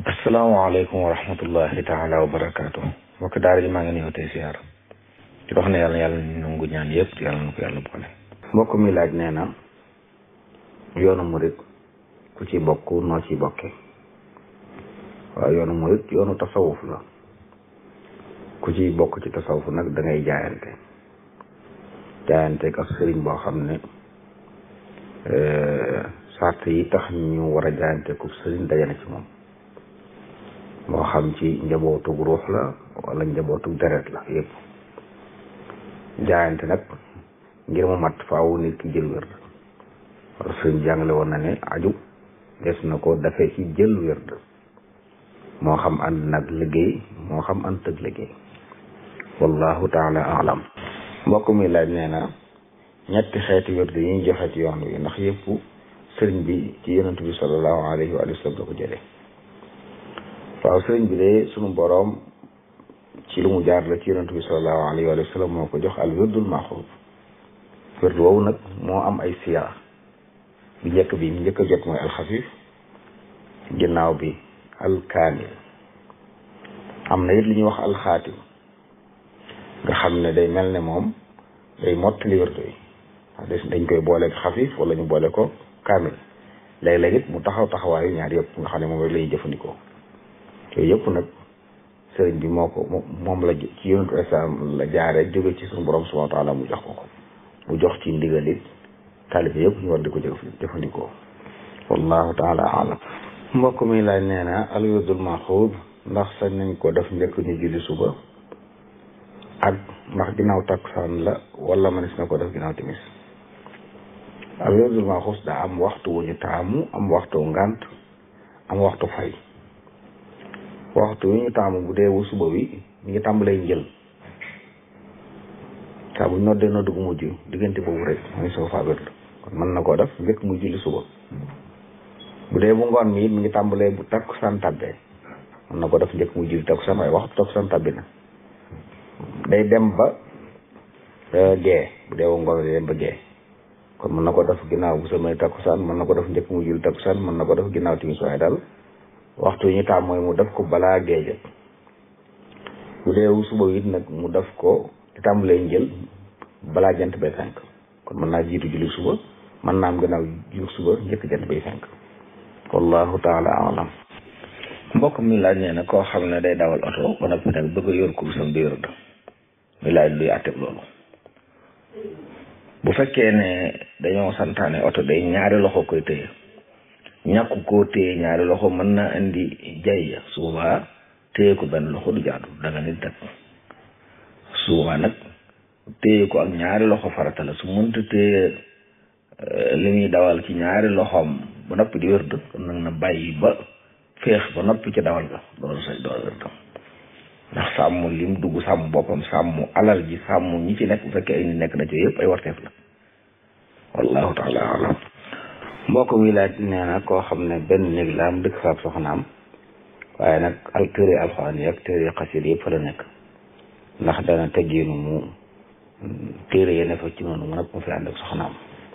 asalaamaaleykum wa rahmatullahi taala wa barakaatu mbokk daara ji maa ngi nuyoo tey siyaar di wax ne yàlla yàlla nangu ñaan yëpp yàlla na ko yàlla boole mbokk mi laaj nee na yoonu murit ku ci bokk noo ci bokke waaw yoonu murit yoonu tasawuf la ku ci bokk ci tasawuf nag da ngay jaayante jaayante ak sëriñ boo xam ne sart yi tax ñu war a jaayante ku sëriñ dajana ci moom moo xam ci njabootug ruux la wala njabootug deret la yëpp jaayante nag ngir mu mat faaw nit ki jël wérd wala sëriñ jàngale woon na ne aju des na ko dafee ci jël wérd moo xam ànd nag liggéey moo xam ànd tëg liggéey wallahu taala alam mbokk mi laaj nee na ñetti xeeti wérd yi ñu joxe ci yoon wi ndax yëpp sëriñ bi ci yonent bi sallallahu alayhi wa sallam la ko jëlee waaw sëriñ bi de sunu boroom ci lu mu jaar la ci yonent bi sallallahu alayhi wa sallam moo ko jox al wirdul maxuud wird woowu nag moo am ay siyaa bi njëkk bi mu njëkk a jot mooy alxafif ginnaaw bi alkaamil am na it li ñuy wax alxaatim nga xam ne day mel ne moom day mottali wirdu yi dañ koy boole xafif wala ñu boole ko kaamil léeg-léeg it mu taxaw taxawaayu ñaar yëpp nga xam ne moom rek la ñuy jëfandikoo yooyu yëpp nag sëriñ bi moo ko moom la ci yonentu islam la jaaree jóge ci suñu borom subhanahu wa taala mu jox ko ko mu jox ci ndigal it taalibe yëpp ñu war di ko jëfandikoo wallahu taala alam mbokk mi laaj nee na al wirdul maxuud ndax sañ nañ ko def njëkk ñu julli suba ak ndax ginnaaw takkusaan la wala mënees na ko def ginnaaw timis al wirdul maxuud daa am waxtu wu ñu taamu am waxtu ngant am waxtu fay waxtu wi ñu taamu bu dee wu suba wi ñu ngi tàmbalee njël saa bu ñu noddee noddu gu mujj diggante boobu rek mooy soo faa wérd kon mën na koo def njëkk muy julli suba bu dee bu ngoon mi it mi ngi tàmbalee bu takkusaan tàbbee mën na ko def njëkk muy julli takkusaan waaye waxtu takkusaan tàbbi na day dem ba gee bu dee wu ngoon day dem ba gee kon mën na ko def ginnaaw bu samay takkusaan mën na ko def njëkk muy julli takkusaan mën na ko def ginnaaw timis waaye daal waxtu yi ñu taam mooy mu def ko balaa géejët bu dee suba it nag mu def ko di tàmbalee njël balaa jant bay fenk kon mën naa jiitu julli suba mën naa am gannaaw julli suba njëkk jant bay fenk wallahu taala alam mbokk mi laaj nee na koo xam ne day dawal oto ba noppi nag bëgg a yor kursam di wérd mi laaj luy àtteb loolu bu fekkee ne dañoo santaane oto day ñaari loxo koy téye ñàkk koo téye ñaari loxo mën na indi jay su boobaa téye ko benn loxo du jaadu danga nit dak su boobaa nag téye ko ak ñaari loxo farata la su mënta téye li muy dawal ci ñaari loxoom ba noppi di wérd kon nag na bàyyi ba féex ba noppi ci dawal ga loolu say door wérd ndax sàmm lim dugg sàmm boppam sàmm alal ji sàmm ñi ci nekk bu fekkee ay ni nekk na ci yëpp ay warteef la wallahu taala alam mbokk mi laaj nee na koo xam ne benn néeg la am dëkk faab soxnaam waaye nag al téere alxuraan yi ak téere xasit yëpp fa la nekk ndax dana teggiinu mu téere yi ne fa ci noonu mu nag mu fi ànd ak soxnaam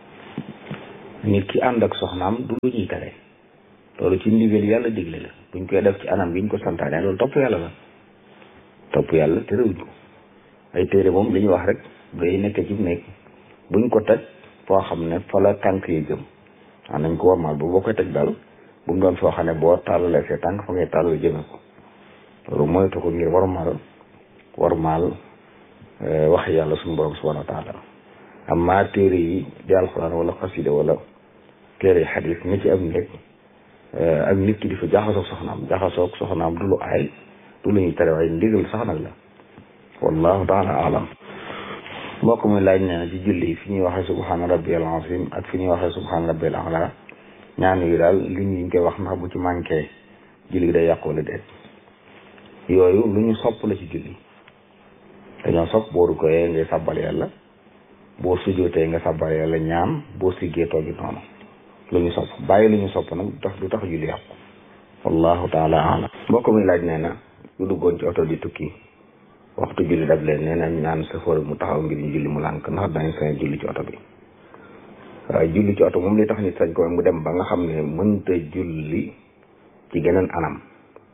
nit ki ànd ak soxnaam du lu ñuy tere loolu ci ndigal yàlla digle la buñ koy def ci anam bi ñu ko santaane loolu topp yàlla la topp yàlla terewuñ ko ay téere moom li ñuy wax rek day nekk ci néeg buñ ko teg foo xam ne fa la tànk yi jëm waaw nañ ko warmaal bu boo koy teg daal bu mu doon foo xam ne boo tàllalee see tànk fa ngay tàllal jëme ko loolu moytu ko ngir warmaal warmaal wax yàlla suñu borom subhanahu wa taala amma téere yi di alxuraan wala xasida wala téere yi xadis ni ci am nekk ak nit ki di fa jaxasoog soxnaam jaxasoog soxnaam du lu aay du lu ñuy tere waaye ndigal sax nag la wallahu taala alam mbokk mi laaj nee na ci julli fi ñuy waxee subhaana rabbiyal azim ak fi ñuy waxee subhaana rabbiyal ala ñaan yi daal li ñu koy wax ndax bu ci manqué julli day yàqu wala déet yooyu lu ñu sopp la ci julli dañoo sopp boo rukkooyee ngay sàbbal yàlla boo sujjootee nga sàbbal yàlla ñaan boo siggee toogi noonu lu ñu sopp bàyyi lu ñu sopp nag du tax du tax julli yàqu wallahu taala alam mbokk mi laaj nee na ñu duggoon ci oto di tukki waxtu julli dab leen nee nañ ñaan safar mu taxaw ngir ñu julli mu lànk ndax dañ sañ julli ci oto bi waaye julli ci oto moom li tax nit sañ ko mu dem ba nga xam ne mënta julli ci geneen anam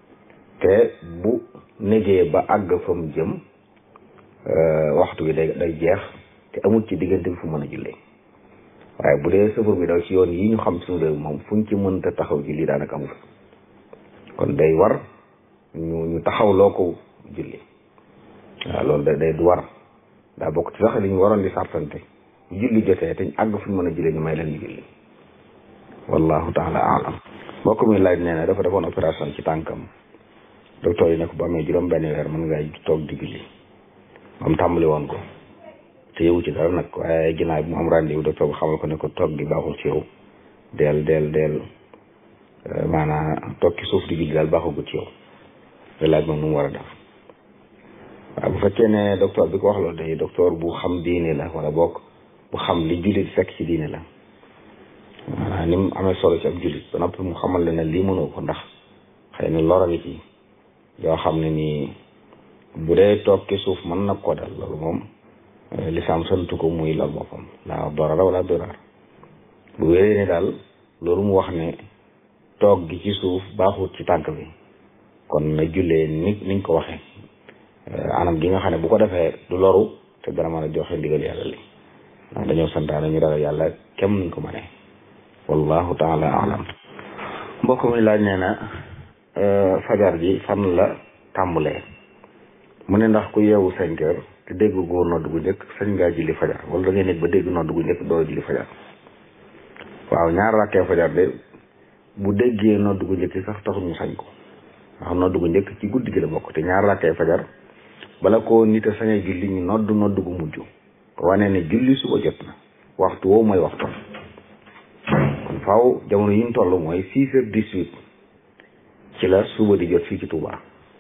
te bu négee ba àgg fa mu jëm waxtu bi day day jeex te amul ci diggante bi fu mën a jullee waaye bu dee safar bi daw ci yoon yi ñu xam suñu réew moom fuñ ci mënta taxaw julli daanaka amul kon day war ñu ñu taxaw loo ko julli waaw loolu da day du war daa bokk ci sax li ñu waroon di sartante julli jotee te ñu àgg fu ñu mën a jullee ñu may leen ñu julli wallahu taala alam mbokk mi laaj nee na dafa defoon opération ci tànkam docteur yi ne ko bu amee juróom benn weer mën ngay toog di julli moom tàmbali woon ko te yowu ci dara nag waaye ginnaaw bi mu am rendez-vous docteur bi xamal ko ne ko toog gi baaxul ci yow del del del maanaam toog ci suuf di julli daal baaxagut ci yow te laaj moom nu mu war a def waaw bu fekkee ne docteur bi ko wax loolu day docteur bu xam diine la wala bokk bu xam li jullit fekk ci diine la maanaam ni mu amee solo ci ab jullit ba noppi mu xamal la ne lii mënoo ko ndax xëy na lor a ngi ci yoo xam ne nii bu dee toog ci suuf mën na ko dal loolu moom lislaam santu ko muy lal boppam laa dorara wala dorar bu wéree ne daal loolu mu wax ne toog gi ci suuf baaxut ci tànk bi kon na jullee ni niñ ko waxee anam gi nga xam ne bu ko defee du loru te dana mën a joxe ndigal yàlla li ndax dañoo santaane ñu ragal yàlla kem nuñ ko mënee wallahu taala alam mbokk mi laaj nee na fajar ji fan la tàmbalee mu ne ndax ku yeewu cinq heures te dégg góor nodd gu njëkk sañ ngaa julli fajar wala da ngay nekk ba dégg nodd gu njëkk door a julli fajar waaw ñaar rakkee fajar de bu déggee nodd gu njëkk sax taxul ñu sañ ko ndax nodd gu njëkk ci guddi gi la bokk te ñaar rakkee fajar bala ko nit a sañee julli ñu nodd nodd gu mujj wane ne julli suba jot na waxtu woowu mooy waxtu kon faaw jamono yi ñu toll mooy six heures dix-huit ci la suba di jot fii ci Touba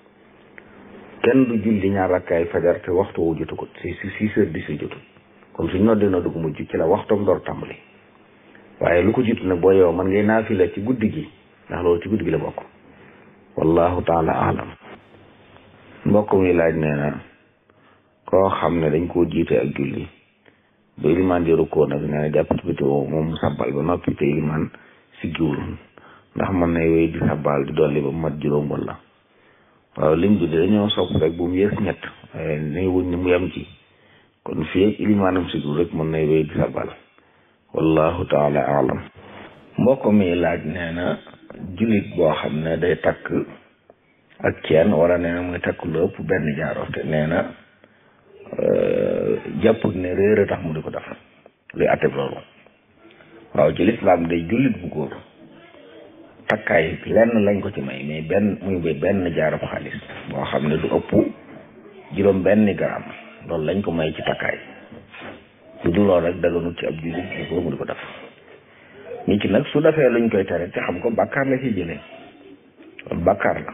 kenn du julli ñaar rakkaay fajar te waxtu woo jotagut si six heures dix-huit jotut kon suñ noddee nodd gu mujj ci la waxtoom door tàmbali waaye lu ko jiitu nag boo yow man ngay naafila ci guddi gi ndax loolu ci guddi gi la bokk wallahu taala alam mbokk mi laaj nee na koo xam ne dañ koo jiite ak julli ba ilimaan di rukkoo nag nee na jàpp ci biti woo moom sabbal ba noppi te ilimaan siggiwul ndax mën nay wéy di sabbal di dolli ba mat juróom wala waaw lim bi dañoo sopp rek bu mu yées ñett waaye nay wuñ ni mu yem ci kon fii ak ilimaanam siggiwul rek mën nay wéy di sabbal wallahu taala alam mbokk mi laaj nee na jullit boo xam ne day takk ak ceen wala nee na muy takk lu ëpp benn jaaro te nee na jàpp ne réer a tax mu di ko def luy atteb loolu waaw ci lislaam day jullit bu góor takkaay lenn lañ ko ci may mais benn muy ba benn jaarab xaalis boo xam ne du ëpp juróom benn gram loolu lañ ko may ci takkaay lu dul loolu rek daganut ci ab jullit bu góor mu di ko def nit ki nag su defee luñ koy tere te xam ko bàkkaar la ci jëlee loolu bàkkaar la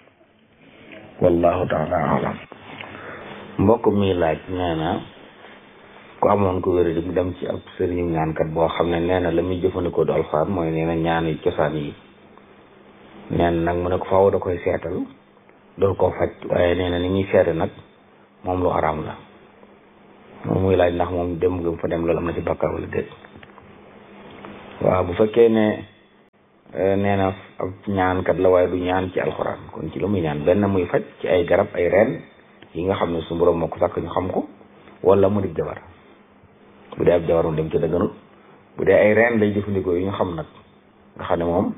wallahu taala alam mbokk mi laaj nee na ku amoon ko wér di mu dem ci ab sëriñu ñaankat boo xam ne nee na la muy jëfandikoo du alxuraan mooy nee na ñaan yi cosaan yi nee na nag mu ne ko faaw da koy seetal dool koo faj waaye nee na ni muy seete nag moom lu araam la moom muy laaj ndax moom dem gëm fa dem loolu am na ci bàkkaar wala déet waaw bu fekkee ne nee na ab ñaankat la waaye du ñaan ci alxuraan kon ci la muy ñaan benn muy faj ci ay garab ay reen yi nga xam ne su borom moo ko sàkk ñu xam ko wala mu di jabar bu dee ab jabar mu dem ci dëgganut bu dee ay reen lay jëfandikoo yi ñu xam nag nga xam ne moom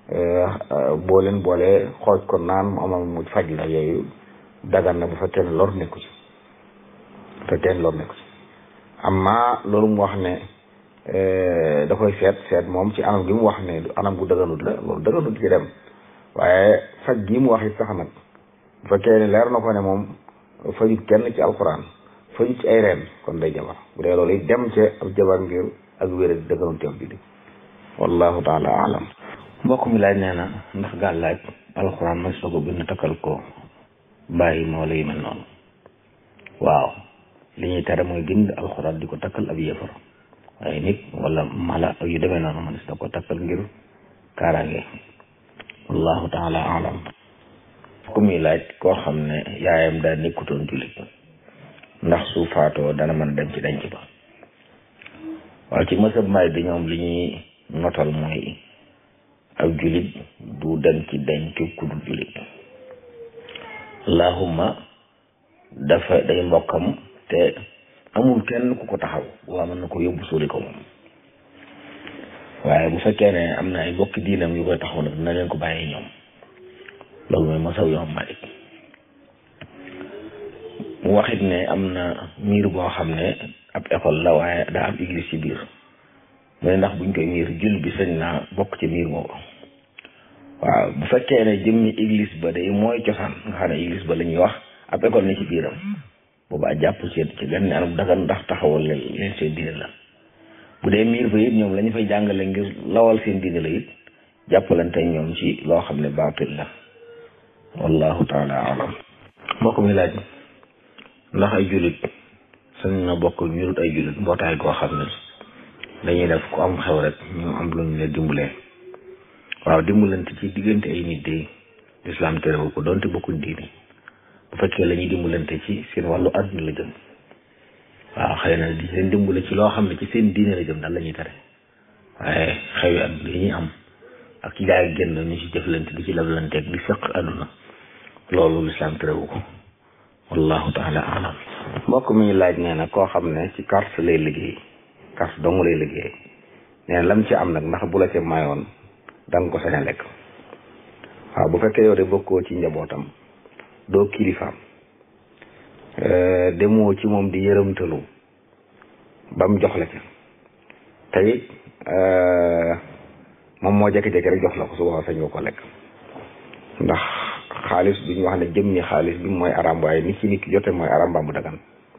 boo leen boolee xooj ko naan mu amal mu faj la yooyu dagan na bu fekkee ne lor nekku ci bu fekkee ne lor nekku ci amma loolu mu wax ne da koy seet seet moom ci anam gi mu wax ne anam gu dëgganut la loolu dëgganut ci dem waaye faj gi mu wax it sax nag bu fekkee ne leer na ko ne moom fajut kenn ci alxuraan fajut ci ay reen kon day jabar bu dee loolu it dem ci ab jabar ngir ak wér dëgganut ci ab jullit wallahu taala alam mbokk mi laaj nee na ndax gàllaaj alxuraan ma soo ko bind takkal ko bàyyi moo lay mel noonu waaw li ñuy tere mooy bind alxuraan di ko takkal ab yëfar waaye nit wala mala yu demee noonu man si da ko takkal ngir kaaraange wallahu taala alam ku muy laaj koo xam ne yaayam daa nekkutoon jullit ndax su faatoo dana mën a dem ci denc ba waaw ci mësab may bi ñoom li ñuy notal mooy ab jullit du dem ci denc ku dul jullit allahumma dafa day mbokkam te amul kenn ku ko taxaw waa mën na ko yóbbu suuli ko moom waaye bu fekkee ne am na ay bokki diinam yu koy taxaw nag dina leen ko bàyyi ñoom loolu mooy masaw yoom Malik mu waxit ne am na miir boo xam ne ab école la waaye daa am église ci biir mu ne ndax buñ koy miir jul bi sañ naa bokk ci miir moomu waaw bu fekkee ne jëmmi église ba day mooy cosaan nga xam ne église ba la ñuy wax ab école ne ci biiram boobaa jàpp ci ci benn anam dagan ndax taxawal leen leen seen diine la bu dee miir ba it ñoom la ñu fay jàngale ngir lawal seen diine la it jàppalante ñoom ci loo xam ne baatil la wallahu taala alam mbokk mi laaj ndax ay jullit sañ na bokk ñu dut ay jullit mbootaay goo xam ne dañuy def ku am xew rek ñu am lu ñu leen dimbalee waaw dimbalante ci diggante ay nit de lislaam terewu ko doonte bokkuñ diine bu fekkee la ñuy dimbalante ci seen wàllu àdduna la jëm waaw xëy na di leen dimbale ci loo xam ne ci seen diine la jëm daal la ñuy tere waaye xewi àdduna yi ñuy am ak ci jaay génn ñu ci jëflante di ci leblante ak di sëq àdduna loolu lislaam terewu ko wallahu taala alam mbokk mi ñu laaj nee na koo xam ne ci carte lay liggéey carte dong lay liggéey nee na lam ci am nag ndax bu la ca mayoon da nga ko sañ a lekk waaw bu fekkee yow de bokkoo ci njabootam doo kilifaam demoo ci moom di yërëmtalu ba mu jox la ca te it moom moo jékki-jékki rek jox la ko su boobaa sañ nga ko lekk ndax xaalis bi ñu wax ne jëm ni xaalis bi mooy aram waaye nit ci nit ki jote mooy aram mbaa mu dagan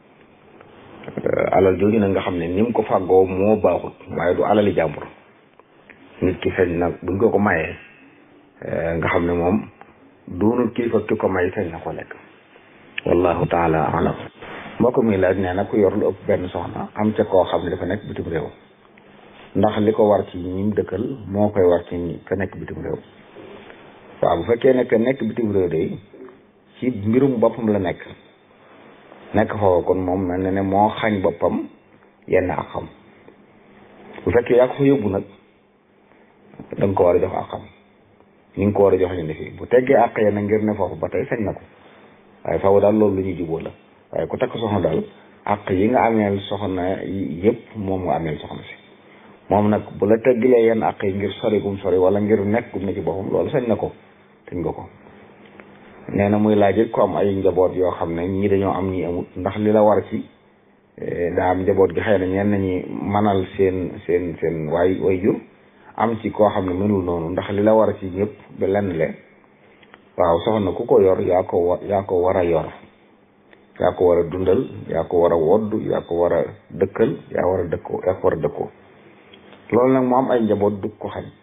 alal jooju nag nga xam ne ni mu ko fàggoo moo baaxut waaye du alali jàmbur nit ki feeñ nag buñ ko ko mayee nga xam ne moom doonul kilifa ki ko may feeñ na ko lekk wallahu taala alam mbokk mi laaj nee na ku yor lu ëpp benn soxna am ca koo xam ne dafa nekk bitim réew ndax li ko war ci ñim dëkkal moo koy war ci ñi ka nekk bitim réew waaw bu fekkee nekk nekk bitim réew de ci mbirum boppam la nekk nekk foofu kon moom mel na ne moo xañ boppam yenn ak xam bu fekkee yaa ko fa yóbbu nag da nga ko war a jox ak xam ni nga ko war a jox ñu ne fii bu teggee àq ya na ngir ne foofu ba tey sañ na ko waaye faaw daal loolu lu ñuy jubóo la waaye ku takk soxna daal àq yi nga ameel soxna yëpp moom nga ameel soxna si moom nag bu la teggilee yenn àq yi ngir sori gum sori wala ngir nekk gum ne ci boppam loolu sañ na ko sañ nga ko nee na muy laaj it ko am ay njaboot yoo xam ne ñii dañoo am ñii amut ndax li la war ci daa am njaboot gi xëy na ñenn ñi manal seen seen seen waay way jur am ci koo xam ne mënul noonu ndax li la war ci ñëpp ba lenn le waaw soxna ku ko yor yaa ko wa yaa ko war a yor yaa ko war a dundal yaa ko war a wodd yaa ko war a dëkkal yaa war a dëkkoo yaa ko war a dëkkoo loolu nag mu am ay njaboot du ko xañ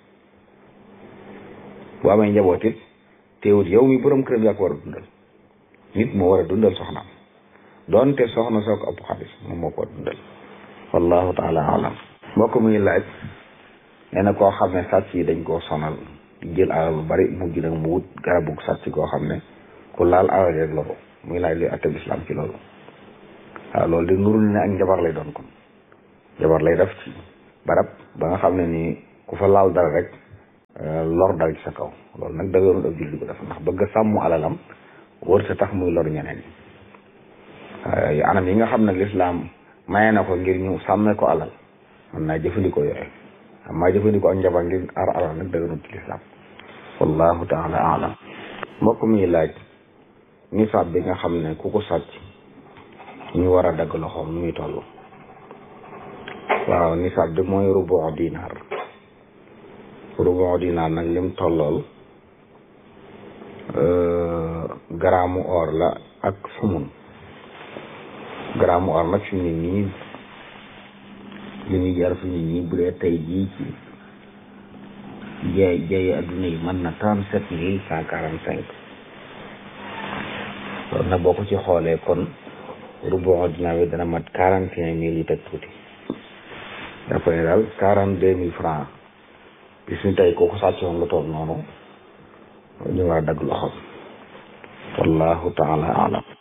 bu amee njaboot it teewut yow mi borom këram yaa ko war a dundal nit moo war a dundal soxnaam doonte soxna soo ko ëpp xaalis moom moo ko war a dundal wallahu taala alam mbokk muy laaj nee na koo xam ne sàcc yi dañ koo sonal jël alal lu bari mujj nag mu wut garabu sàcc koo xam ne ku laal alal rek la ko muy laaj luy atteb islam ci loolu waaw loolu di nurul ne ak njabar lay doon kon njabar lay def ci barab ba nga xam ne nii ku fa laal dara rek lor dal ci sa kaw loolu nag dëgërul ab julli ko def ndax bëgg a sàmm alalam wër sa tax muy lor ñeneen yi anam yi nga xam ne lislaam maye na ko ngir ñu sàmmee ko alal mën naa jëfandikoo yooyu xam maa jëfandikoo ak njabar ngir ar alal nag dëgërul ci lislaam wallahu taala alam mbokk mi laaj nisaab bi nga xam ne ku ko sàcc ñu war a dagg loxoom nu muy toll waaw nisaab bi mooy rubu dinaar rubu dinaar nag lim tollool garaamu or la ak sumun garaamu or nag fi mu ne nii li ñuy jar fi mu ne nii bu dee tey jii ci jaay jaay adduna yi mën na trente sept mille cent quarante cinq loolu nag boo ko ci xoolee kon rubu dinaar bi dana mat quarante et un mille yu teg tuuti dafa ne daal quarante deux mille francs bis ni tey kooku sàccoon lu toll noonu ñu war a dagg loxoom wallahu taala alam